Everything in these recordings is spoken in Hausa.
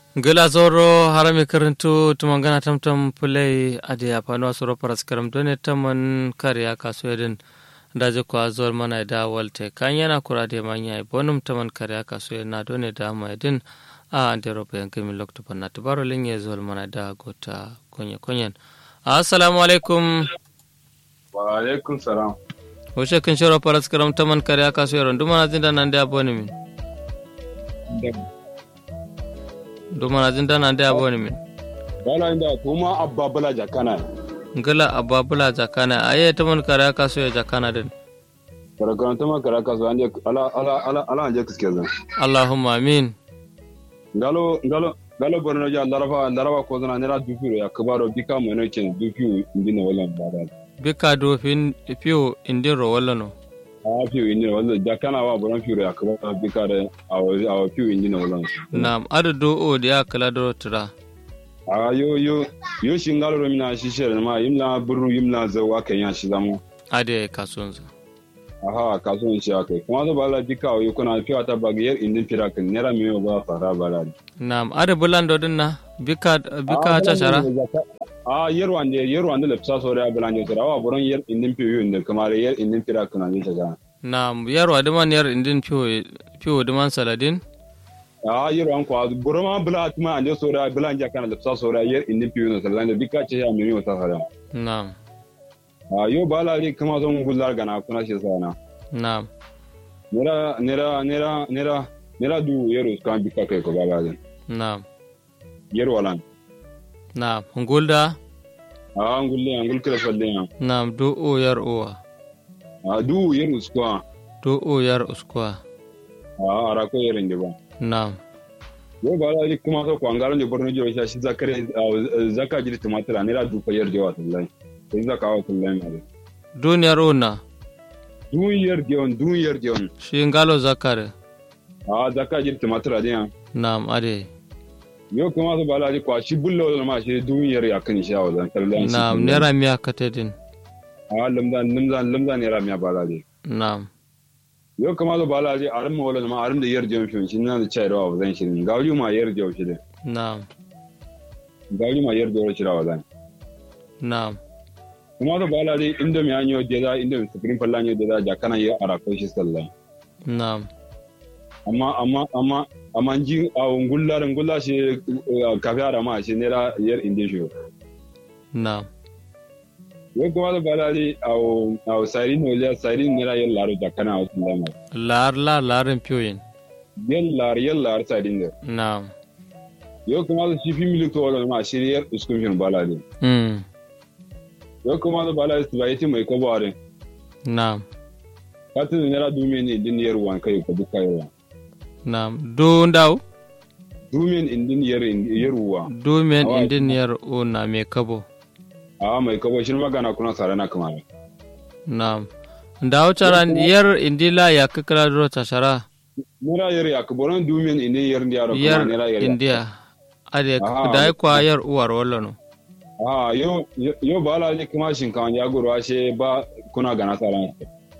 gila zoro harami karantu tumangana tamtam pulai adi apano asuro paras karam done taman kariya kaso edin daje ko azol mana da walte kanyana kurade manya bonum taman kariya kaso na done da ma edin a ande robe yankemi lokto panna tubaro linye zol mana da gota konye konyen assalamu alaikum wa alaikum salam Washe kan shiro paras karam taman kariya kaso yaron dumana zinda nan da aboni min dumana zinda nan da aboni min bala inda kuma abba bala jakana ngala ababula jakana aye taman kariya kaso ya jakana din karakan tama karaka so ande ala ala ala ala anje kiske zan allahumma amin galo galo galo borno ja larafa larafa ko zana nera dufiro ya kabaro bika mo ne ken dufiyo indina wala bada bika do fin fiyo indin ro wala no a fiyo indina wala jakana wa boron fiyo ya kabaro bika da awo awo fiyo indina wala nam adu do o dia kala do tura a yo yo yo shingalo ro mina shishere ma yimla buru yimla zawa kan ya shi zamu ade kasunza aha kasuwan shi aka kuma zo bala dika o kuna fiwa ta bagiyar indin firakin nera miyo ba fara bala nam adu bulando din na bika bika ta shara a yer wande yer wande le psa sore abala nyo tara wa boron yer indin fiyo inde kamar yer indin firakin ani ta ga nam yaro adiman yar indin fiyo fiyo diman saladin a yer wan ko boron ma bala atma ande sore abala nja kana le psa sore yer indin fiyo no salan dika ce ya miyo ta fara nam a yo bala ri kama zo ngullar gana kuna shi sana nam nera nera nera nera nera du yero kan bika kai ko bala din nam yer walan nam ngulda a ngulle ngul kala falle ya nam do o yar owa a du yer uskwa do o yar uskwa a ara ko yer inde ba nam yo bala ri kuma so ko angara ne borno jo shi zakare zaka jiri tumatira nera du ko yer jo wallahi sai zaka wa kullai ma duniyar ona du yer jon du yer jon shi ngalo zakare a zaka jiri tumatira din nam ade yo kuma so bala ri kwa shi bullo ma shi du yer ya kan shi wa zan kallon nam nera miya katedin a lamzan lamzan lamzan nera miya bala ri nam yo kuma so bala ri arim ma wala ma arim da yer jon shi shi na da chai rawa zan shi gauri ma yer jon shi nam gauri ma yer jon shi rawa zan nam kuma da bala dai inda mi anyo deda inda mi supreme falla anyo deda ja kana yi ara ko shi sallah nam amma amma amma amma ji a ngullar ngulla shi kafi ara ma shi nera yer inde shi nam yo kuma da bala dai a a sari no ya sari nera yer laro ja kana a sallah ma lar la larin piyoyin yer lar yer lar sari ne nam yo kuma da shi fi milik to wala ma shi yer uskun fin bala dai mm yo kuma da bala su bai ti mai ko bare nam katin nera dume ne din yer wan kai ko duka yer nam do ndaw dumen indin yer yer wa do men Awa, indin yar o na me kabo a mai kabo shi magana kuna sare na kuma nam ndaw charan yar indila ya kakala do tashara nera yer ya kuboron dumen indin yer ndiaro kuma yar nera yer india ade Aha. dai kwa yar uwar wala no a yo yo bala ne kuma shin kan ya goro ashe ba kuna gana sare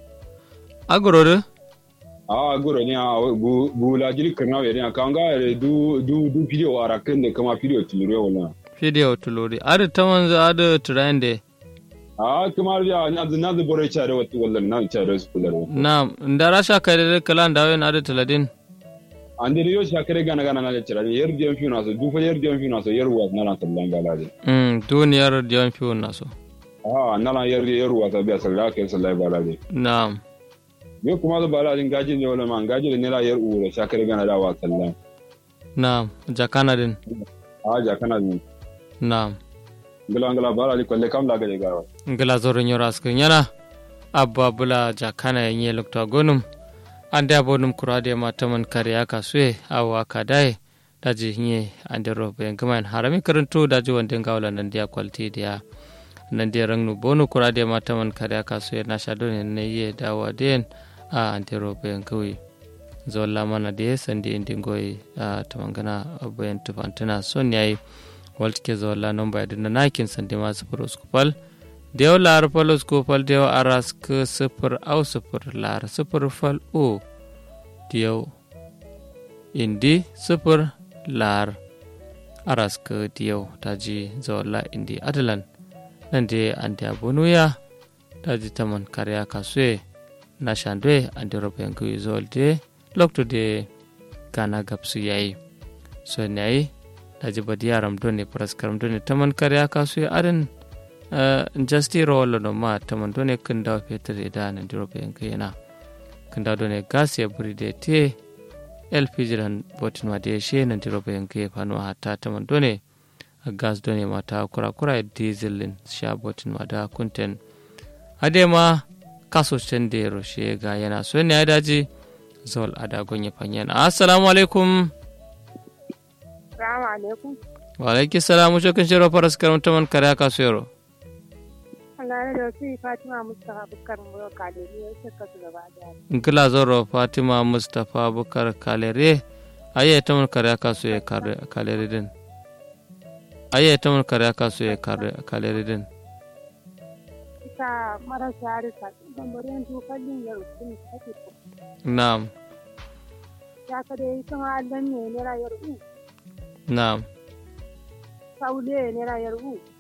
agoro de a goro ne a bu bu la jiri kana we ne kan ga re du du du video ara kan ne kuma video tilure wala video tulori ade tamanza ade trende a kuma ya na na da bore chare wata wallan na chare su kula nam ndara sha kare kala ndawe na ade taladin ande yo shakare gana gana na chare yer diam fi na so du fa yer diam fi na so yer wa na na sallan bala de mm duniyar diyan fiyo naso a na na yer yer wa ta biya sallah ke sallah bala de nam yo kuma da bala din gaji ne wala man gaji ne la yer ure shakare gana da wa sallan nam jakana din a ja kana ni nam ngala ngala bala li kolle kam la gaje gawa ngila zoro nyora askin yana abba bula jakana yenye lokta gonum ande abonum kurade mataman kare aka suye awa kadai daji nye ande robe ngamain harami karanto daji wande ngawla nan dia kwalti dia nan dia rangnu bonu kurade mataman kare aka suye na shadone ne ye dawa den a ande robe ngawi zolla mana de sandi indi ngoy a tamangana abayan tufantana son yayi waltike zolla nomba edina nakin sandi ma sufur uskupal dew laar fal uskupal dew arask sufur au sufur laar sufur fal o dew indi sufur laar aras ka diyau ta ji zawalla indi adalan nan da an da bonuya ta ji taman karya kasue na shandwe an da roba yanku zawal de lokto de gana gapsu yayi so ne ta ji badiyaram doni praskaram doni taman karya kasue adan jasti rolo no ma taman doni kunda fetur ida nan da roba yanku yana kunda doni gas ya buri de te lpg ran botin ma de she nan diro bayan ke fano hatta ta man done gas done mata kura kura diesel lin sha botin ma da kunten ade ma kaso can da roshe ga yana so ne ya daji zol ada gonye fanyan assalamu alaikum Assalamu alaikum. wa alaiki salamu shokin shiro faras karam taman kare ka so yaro Allah da su Fatima Mustafa Bukar Muro Kadiri ya shaka su gaba da nkila zoro fatima mustapha bukar kalere aye taman kare ka so ya kalere din aye taman kare ka so ya kalere din Ita marasa harisa bambarin tukallin ya rukun take ko. na'am Ya ka dai kuma Allah ne ne rayar u. na'am Saule ne rayar u.